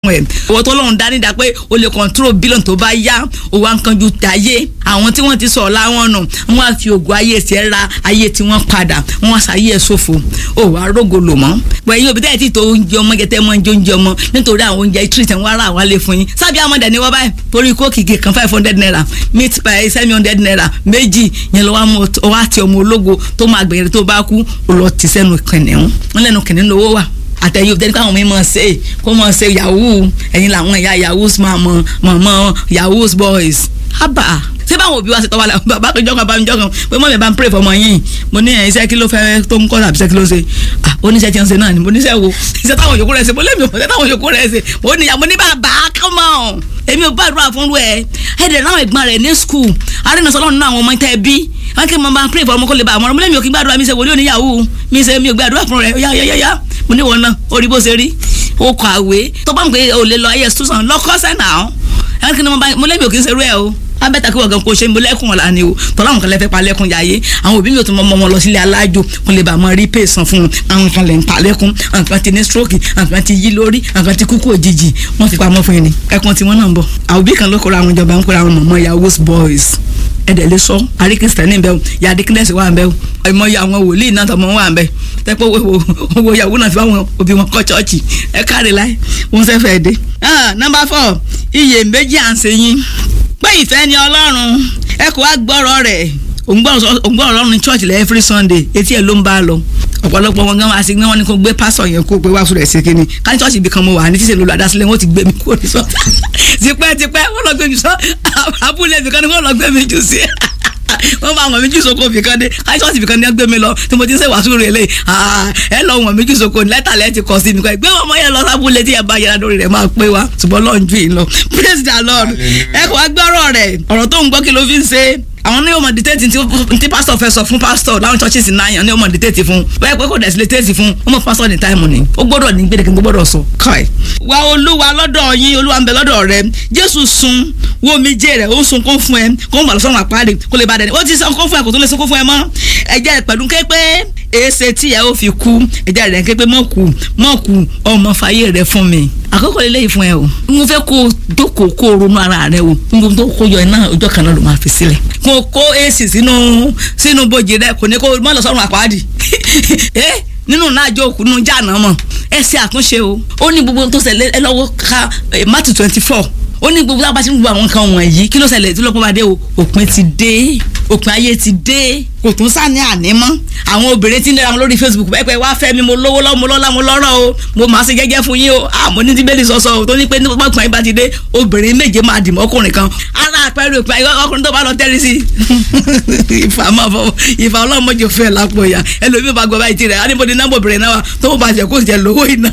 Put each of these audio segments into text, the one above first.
fún ẹ owó tó lọ́run dání dá pé o lè control billion tó bá yá o wá ń kanjú dáyé àwọn tí wọ́n ti sọ̀ láwọn nù wọ́n á fi ògùn ayé ẹsẹ̀ ra ayé tí wọ́n padà wọ́n á ṣàyè ẹ̀ ṣòfò o wàá rógo lò mọ́ wẹ̀yìn òbí tẹ́lẹ̀ tí tó oúnjẹ ọmọ jẹ tẹ́ mọ́ oúnjẹ oúnjẹ ọmọ nítorí àwọn oúnjẹ treat wọn ara àwọn alẹ́ fún yín sábì amọ̀dẹ̀ ni wọ́n báyìí torí kóòkì kan five hundred naira meat pie seven hundred naira méjì yẹn lọ́wọ́ mọ́ ọ wá ti ọmọ ológo tó máa gbẹ̀yẹ̀rẹ̀ tó bá kú ó lọ ti sẹ́nu kìnìún wọn lẹ́nu kìnìún lówó wà àtẹ̀yìn òbí káwọn mi máa ṣe kó máa ṣe yahoo ẹ̀yin làwọn ìyá yahoos máa mọ mọ̀mọ́ yahoos boys hábà ṣé báwọn òbí wa ṣe tọ́wọ́ la bàbá kan jọ́kan bá mi jọ́kan pé mọ́ mi bá ń pray fọmọ yín mo ní iṣẹ́ kí ló fẹ́ tó ń kọ́ tàbí iṣẹ́ kí ló ṣe ah oníṣẹ́ tí ń ṣe náà ni mo níṣẹ́ wo iṣẹ́ táwọn yòókù rẹ̀ ṣe mo lémi òṣìṣẹ́ táwọn yòókù rẹ̀ ṣe mo ní mo ní bàbá come on èmi ò gbàdúrà fún ẹ ẹ dẹ̀ náà ẹ̀gbọ́n rẹ̀ ní school arínà sọlọ́run náà àwọn ọmọ tẹ́ bí wọ́n kí n máa pray fọmọ kó lè bá àmọ́ràn mo lémi ò kí gbàdúrà mi ṣe wòlíì oníyàwó mi ṣe mi ò gbàdúrà fún rẹ̀ yáyáyá mo ní wọn náà orí bó ṣe rí ó kọ àwé tó bá ń pè é ò lè lọ ayé sùsàn lọ́kọ́sẹ̀ náà ẹ̀ kí ni mo lémi ò kí ń ṣerú ẹ̀ o abẹ́ta kí wọ́n gan kó ṣe ń bọ́ lẹ́kùn ọ̀la ni o tọ́lá àwọn kan lè fẹ́ pa lẹ́kùn yáyé àwọn òbí mi ò tún mọ ọmọ wọn lọ sílé alájò kó lè bá ọmọ rí pè san fún un àwọn kan lè ń pa lẹ́kùn àwọn kan ti ní stroke àwọn kan ti yí lórí àwọn kan ti kúkú òjijì wọ́n fi pamọ́ fún yín ni ẹkùn tí wọ́n náà ń bọ̀ àwọn òbí kan ló kọ́ra àwọn ìjọba ń kọ́ra àwọn mọ̀mọ́ yahoo boys ẹ̀dẹ̀ lè sọ àrí kristẹni bẹ́ẹ̀ ya dikínẹ́sì wà bẹ́ẹ̀ ẹ̀mọ ya àwọn wòlíì náà tọmọ wà bẹ́ẹ̀ tẹ́pẹ́ owó yahoo náà fi àwọn òbí wọn kọ́ chọ́ọ̀chì ẹ káre láì wọ́n fẹ́ fẹ́ dé. nọ́mbà fọ iye méjì à ń ṣe yín pé ìfẹ́ ni ọlọ́run ẹ kò wá gbọ́rọ̀ rẹ̀ òǹgbọ́rọ̀ ọlọ́run ní church lẹ́ every sunday etí ẹ̀ ló ń bá a lọ ọ̀pọ̀lọpọ̀ wọn gan wá sí wọn ni kò gbé pásọ̀ yẹn kó pé wá fún rẹ̀ sí kínní ká ní church ibì kan mo wà ní tíṣe lolo adásílẹ̀ wọn ti gbé mi kúrò ní sọ tipẹ́ tipẹ́ wọn lọ gbé mi sọ abúlé ibì kan ni wọn lọ gbé mi jù sí wọ́n bá wọn méjì soko fìkan dé káṣọ́ọ̀sì fìkan ní ẹgbẹ́ mi lọ tí mo ti ń ṣe wàásù rẹ̀ lé ẹ lọ wọn méjì soko lẹ́tà lẹ́ ti kọ́ sí mi kọ́ gbé wọn mọ́ yẹn lọ sábúlé tí ẹ bá yẹra lórí rẹ̀ máa pé wa ṣùgbọ́n lọ́n ju yìí lọ praise the lord ẹ kò wá gbọ́rọ̀ rẹ̀ ọ̀rọ̀ tó ń gbọ́ kí ló fi ń ṣe àwọn ní ọmọ dìtẹ́tì tí pásítọ̀ fẹ́ sọ fún pásítọ̀ láwọn churches náà yàn ní ọmọ dìtẹ́tì fún bẹ́ẹ̀ pé kò dẹ̀ sí lè tẹ́tì fún ọmọ pásítọ̀ ní táìmù ni ó gbọ́dọ̀ ní gbẹdẹ̀kẹ́ tó gbọ́dọ̀ sọ. káì wá olúwa lọ́dọ̀ yín olúwa ń bẹ lọ́dọ̀ rẹ jésù sun wo mi jẹ́ rẹ̀ ó sun kún fún ẹ kó ń bà lọ sọ́run àpáàdé kó lè ba dẹ̀ ó ti sọ kún fún ẹ kó tó lè sọ kún fún ẹ mọ́ ẹ̀jẹ̀ rẹ̀ pẹ̀lú képe èsè tí ẹ ó fi kú ẹ̀jẹ̀ rẹ̀ képe mọ́ kú mọ́ kú ọmọ fàyè rẹ̀ fún mi àkókò lélẹ́yìí fún ẹ o mo fẹ́ kó dókòó kó ronú ara rẹ o n tó kó yọ iná ọjọ́ kan náà ló máa fi sílẹ̀ kó kó èsì sínú sínú bòjì rẹ kò ní kó mọ́ lọ sọ́run àpáàdì ẹ nínú náàjọ òkú nínú jáàná mọ̀ ẹ ṣe àtúnṣe o ó ní gbogbo tó ṣẹlẹ̀ ẹ lọ́wọ́ ka Matthew twenty four ó ní gbogbo lábàá tí ń gbogbo àwọn nǹkan wọ̀nyí kí ló ṣẹlẹ̀ tí lọ́pọ̀ bá dé o òpin ti dé òpin ayé ti dé kò tún sá ní àní mọ́ àwọn obìnrin tí ń lera wọn lórí Facebook pẹ́pẹ́ wá fẹ́ mi mo lówó lọ́wọ́ mo lọ́lá mo lọ́rọ̀ o mo máa ṣe jẹ́jẹ́ fún yín o àmọ́ ní tíbélì sọ́sọ́ o tó ní pé ní pọ́pọ́ ọkùnrin bá ti dé obìnrin méje máa dì mọ́ ọkùnrin kan ara àpẹẹrẹ òpin ayé ọkùnrin tó bá lọ tẹ́rì sí ìfà máa fọ ìfà ọlọ́mọdé fẹ́ lápò ìyá ẹlòmíì bá gbọ́ báyìí tirẹ̀ á ní bó ni nọ́mbà obìnrin náà wà tó bó ba jẹ́ kó jẹ́ lówó iná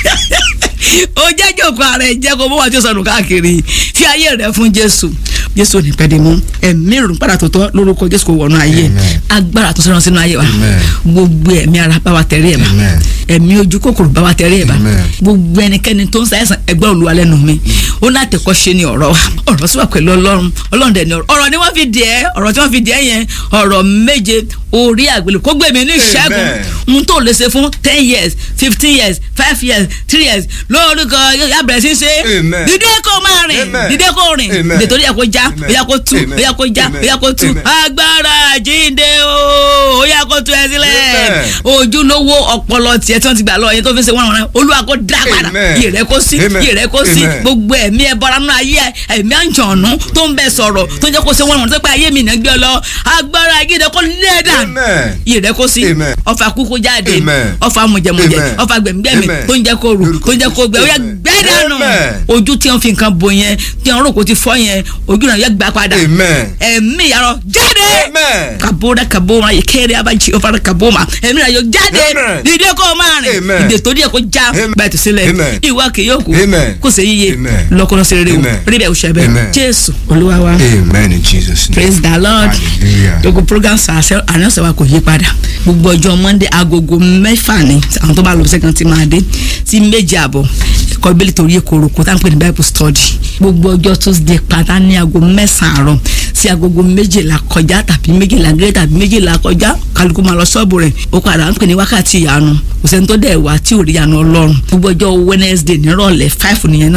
ó jẹ́ jòkó ara ẹ̀ jẹ́ kó bó wà tí ó sọnù káàkiri fi ayé rẹ̀ fún Jésù Jésù ò ní pẹ́ dé mú ẹ̀mí ìrùn padà tó tọ́ lórúkọ Jésù kò wọnú ayé agbára tó sọ̀rọ̀ sínú ayé wa gbogbo ẹ̀mí ara bá wa tẹ̀rí ẹ̀ bá ẹ̀mí ojú kòkòrò bá wa tẹ̀rí ẹ̀ bá gbogbo ẹnikẹ́ni tó ń ṣàìsàn ẹgbẹ́ Olúwa lẹ́nu mi ó náà tẹ̀kọ́ ṣe ni ọ̀rọ̀ wa ọ̀rọ̀ sí wa pẹ̀lú Ọlọ́run Ọlọ́run dẹ̀ ni ọ̀rọ̀ ọ̀rọ̀ ni wọ́n fi dìẹ́ ọ̀rọ̀ tí wọ́n fi dìẹ́ yẹn ọ̀rọ̀ méje orí àgbélé kó gbèmí ní ìṣẹ́gun ohun tó lè ṣe fún ten years fifteen years five years three years lórúkọ yà bẹ̀rẹ̀ sí ṣe dídé kó máa rìn dídé kó rìn nítorí ẹ̀ kó já ó yá kó tú ó yá kó já ó yá kó tú agbára jíǹde o ó yá kó tú ẹ sílẹ̀ ojúlówó ọpọlọ tiẹ̀ tí wọ́n ti gbà lọ yẹn tó fi ṣe wọ́n rán olúwa kó dá padà yìí rẹ kó sí yìí rẹ kó sí gbogbo ẹ̀mí ẹ bọ́ra nínú ayé ẹ̀mí àǹjọ̀nù tó ń bẹ sọ̀rọ̀ tó ń jẹ́ kó ṣe wọ́n rán tó pé ayé mi náà gbé ọ lọ agbára jíǹde kó lẹ́ẹ̀dà yìí rẹ kó sí ọfà kúkú jáde ọfà mùjẹmùjẹ ọfà gbẹmígbẹmí tó ń jẹ́ kó rù tó ń jẹ́ kó gbẹ ó yẹ gbẹ́dànù ojú tí wọ́n fi nǹkan bo yẹn tí wọ́n rò kó ti fọ́ yẹn ojú náà yẹ gbà padà ẹ̀mí yàrá jáde kabora kaboma kéré abájí ọfà kaboma ẹ̀mí náà yọ jáde dídé kó máa rìn ìdè tó díẹ̀ kó já bẹ́ẹ̀ tó sílẹ̀ ìwà kì yóò kú kó ṣe yíyẹ lọ́kọ́lọ́ sí rere o rí bẹ́ẹ̀ o ṣẹ bẹ́ẹ̀ jésù olúwa wa amen in jesus name praise the lord gbogbo program ànánsẹ́ wa kò yí padà gbogbo ọjọ́ monday agogo mẹ́fà ni àwọn tó bá lọ sẹ́kàn ti máa dé sí méje àbọ̀ ẹ̀kọ́ bíbélì torí èkóró tá à ń pè ní bible study gbogbo ọjọ́ tuesday pátá ní aago mẹ́sàn-án àárọ̀ sí agogo méjìlá kọjá tàbí méjìlá gẹ́gẹ́ tàbí méjìlá kọjá kálukú máa lọ ṣọ́ọ̀bù rẹ̀ ó padà ń pè ní wákàtí ìyanu kò sẹ́ni tó dẹ̀ wá tí ò rí ìyanu ọlọ́run gbogbo ọjọ́ wednesday nírọ̀lẹ́ five nìyẹn náà